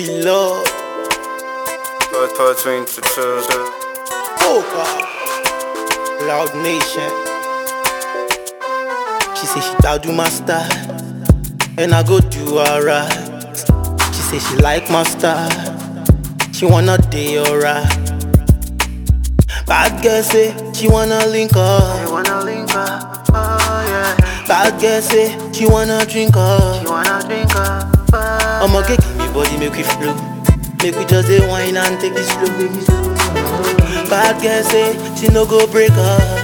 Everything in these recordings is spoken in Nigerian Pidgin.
be love. But between the two. Poker. Loud Nation. She say she down do my style, and I go do alright. She say she like my style, she wanna day alright. Bad girl say she wanna link up. wanna link up, oh yeah. Bad girl say she wanna drink up. You wanna drink up, oh I'ma get give me body make we flow. Make we just dey wine and take it slow. Bad girl say she no go break up.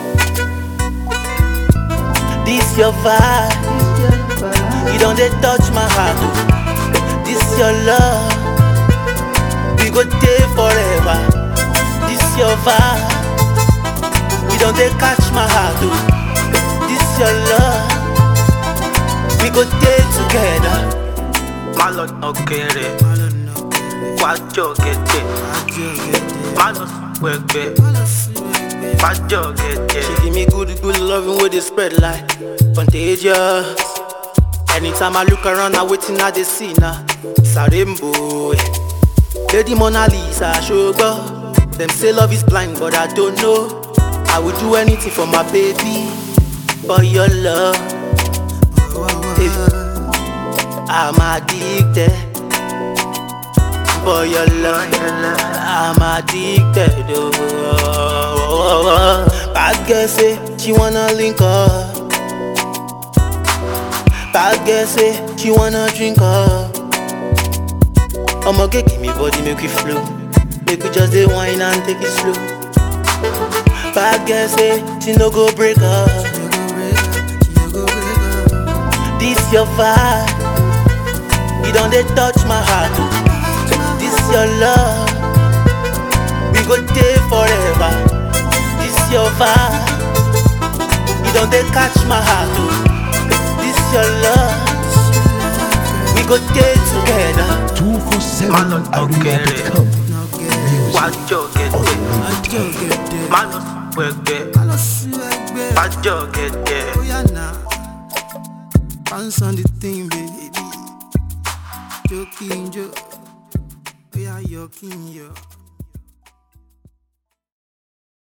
This your vibe, you don't dey touch my heart. oh. This your love, we go stay forever. This your vibe, you don't dey catch my heart. oh. This your love, we go stay together. Má lọ tán kéré, wá jọ gẹ̀dẹ̀. Má lọ sùn pẹ̀pẹ̀, wá jọ gẹ̀dẹ̀. She give me good, good loving with the spread like contagious. Anytime I look around, I waiting I dey see now. It's a rainbow. eh. Lady Mona Lisa, sugar. Them say love is blind, but I don't know. I would do anything for my baby, for your love. Baby, I'm addicted. For your love, I'm addicted. Oh, bad girl say she wanna link up. Bad girl say she wanna drink up. I'ma get give me body make we flow. Make we just dey wine and take it slow. Bad girl say she no go break up. This your vibe, you don't dey touch my heart. oh. This your love, we go stay forever. This your vibe, you don't dey catch my heart. oh. This your love, we go stay together. 247arena.com. Wá jọ gẹ̀dẹ̀. Má lọ sùn pẹ̀pẹ̀, wá jọ gẹ̀dẹ̀. Oh yeah, nah. Bounce on the thing, baby. Joking, Joe. Oh yeah, you're king, yo.